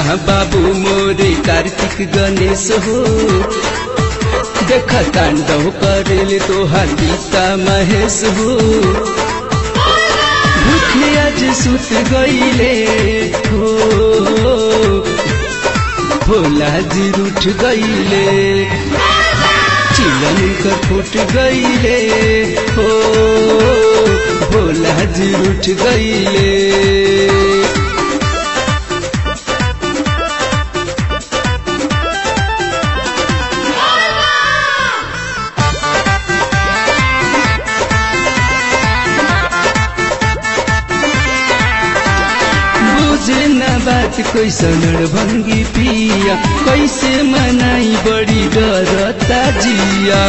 बाबू मोरे कार्तिक गणेश हो देख तांडव करेले तोहार गीता महेश हो भूखे आज सुत गईले हो भोला जी उठ गईले चिलन कर फूट गईले हो भोला जी उठ गईले बुझे न बात कैसन भंगी पिया कैसे मनाई बड़ी डरता जिया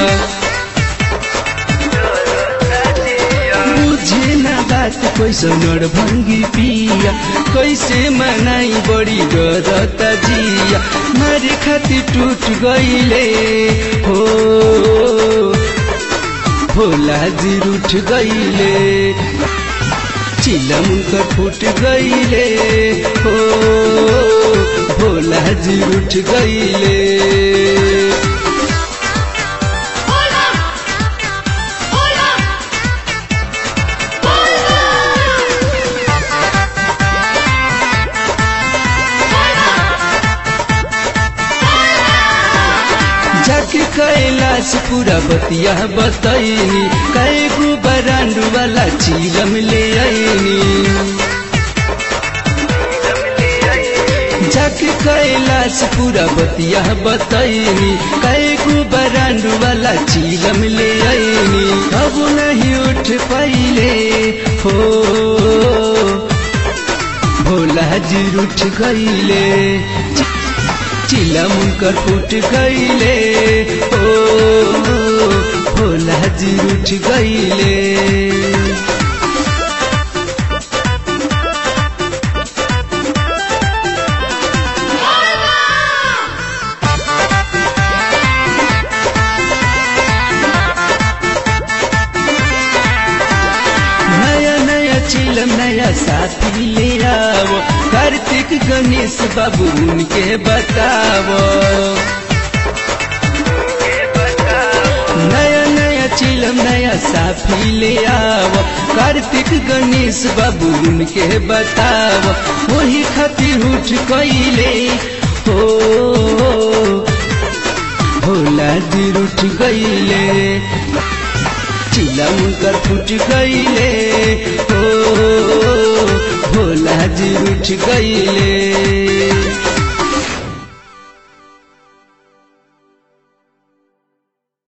बुझे न बात कैसन भंगी पिया कैसे मनाई बड़ी डरता जिया मारे खातिर टूट गईले हो भोला जी उठ गईले चिलम कर फूट गईले हो भोला जी उठ गईले Hola! Hola! जाके कैलाश पूरा बतिया बतैनी कई गो बरांडू वाला चिलम ले आईनी जाके कैलाश पूरा बतिया बतैनी कई गो बरांडू वाला चिलम ले आईनी अब नहीं उठ पाइले हो भोला जी उठ गईले चिलम कर फूट गईले ओ भोला जी उठ गईले नया नया चिलम नया साथी ले आओ कार्तिक गणेश बाबू उनके बताओ नया नया चिलम नया साफी ले आओ कार्तिक गणेश बाबू उनके बताओ वही खातिर उठ कैले हो भोला जी उठ गईले चिलम कर फूट गईले हो भोला जी उठ गईले